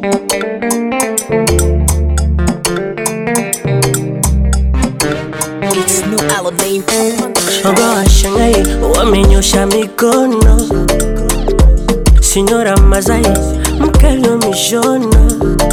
It's no Aladdin. Shoga washangai wamenyosha mikono, Sinyora Mazai mkali wa mishono,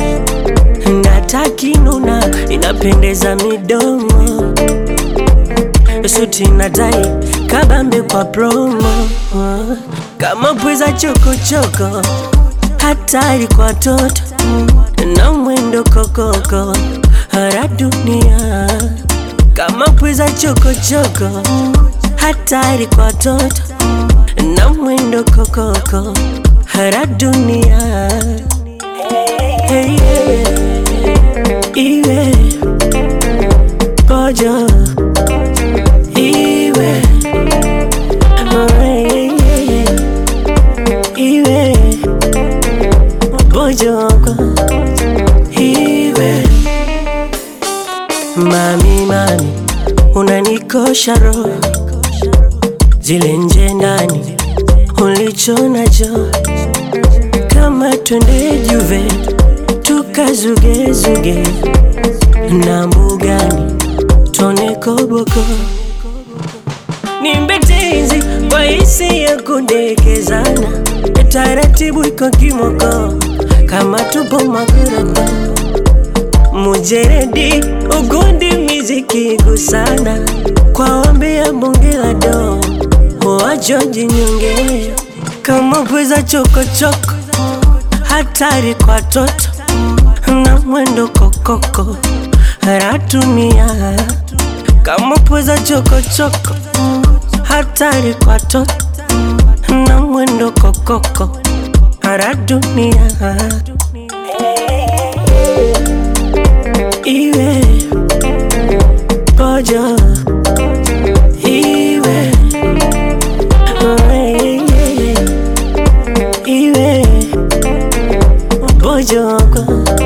natakinuna inapendeza midomo, suti na tai kabambe kwa promo, kama pweza chokochoko, hatari kwa toto na mwendo kokoko, hara dunia kama pweza chokochoko, hatari kwa toto na mwendo kokoko, hara dunia hey, yeah. iwe pojo iwe oh, yeah, yeah, yeah. iwe pojoko iwe Mami, mami, unanikosha roho, zile nje ndani ulicho nacho, kama twende Juve tukazugezuge na mbugani tone koboko, nimbe tenzi kwa hisi ya kudekezana, taratibu iko kimoko, kama tupo makoroko mujeredi ugundi miziki gusana kwa ombi ya bunge la do wajoji nyonge kama pweza chokochoko hatari kwa toto na mwendo kokoko ratumia kama pweza chokochoko hatari kwa toto na mwendo kokoko radunia iwe pojo iwe oh, yeah, yeah, yeah. iwe pojoko